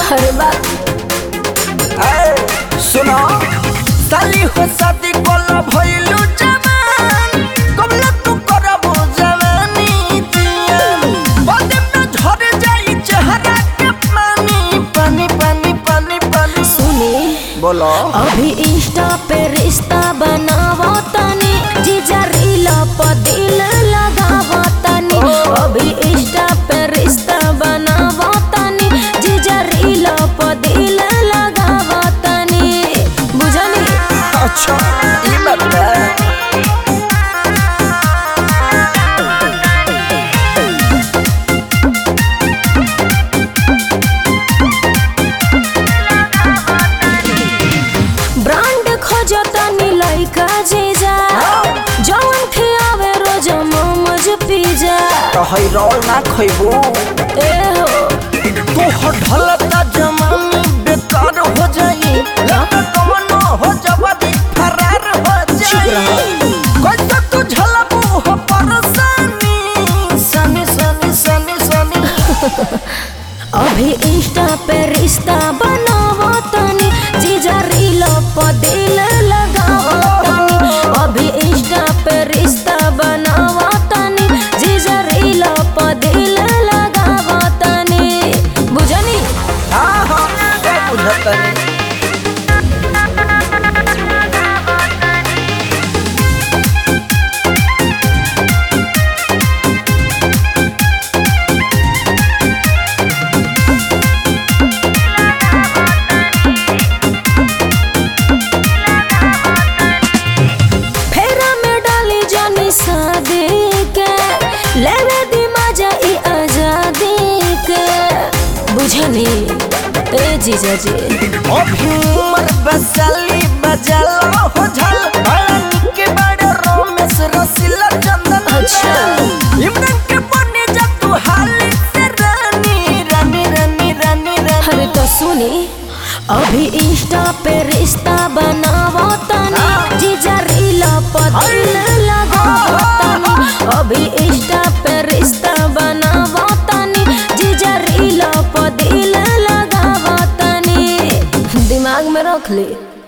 अरे बात ए, सुनो साली हो शादी कोला भइलू जवान कबला तू करबो जवानी जियान बादे में झड़ जाई चेहरा के पानी पानी पानी पानी पानी सुनी बोलो अभी इंस्टा पे रिश्ता बनावा तनी जीजा रील पर दिल लगावा तनी अभी इंस्टा पे रिश्ता बनावा तनी जीजा रील पर दिल लगावा तनी बुझनी अच्छा ई बात बा। ब्रांड खोजतनी लइका जीजा जवन खियावे रोज मोमोज पिज्जा तो है रोल ना खइबू ए हो तू हो ढलता जमानी बेकार हो जाई लगा कमनो हो जवानी फरार हो जाई कैसे तू झलबू हो परेशानी सनी सनी सनी सनी अभी इंस्टा पे रिश्ता बनावा तनी जीजा रील पर दिल लगावा तनी अभी इंस्टा पे रिश्ता बनावा तनी जीजा रील पर दिल लगावा तनी बुझनी हाँ हाँ सब बुझतनी फेरा में डाली जानी शादी के लेवे दी मजा ई आजादी के बुझनी ए जीजा जी अभी उमर बसाली बजाला हो झल बड़ा निके बड़े रोमेश रसीला चंदन अच्छा। इमरान के बने जा तू हाली से रानी रानी रानी रानी रानी अरे तो सुनी अभी इंस्टा पे रिश्ता बनावा तनी जीजा रील पर दिल लगावा तनी अभी इंस्टा पे रिश्ता बनावा तनी जीजा रील पर दिल लगावा तनी दिमाग में रख ली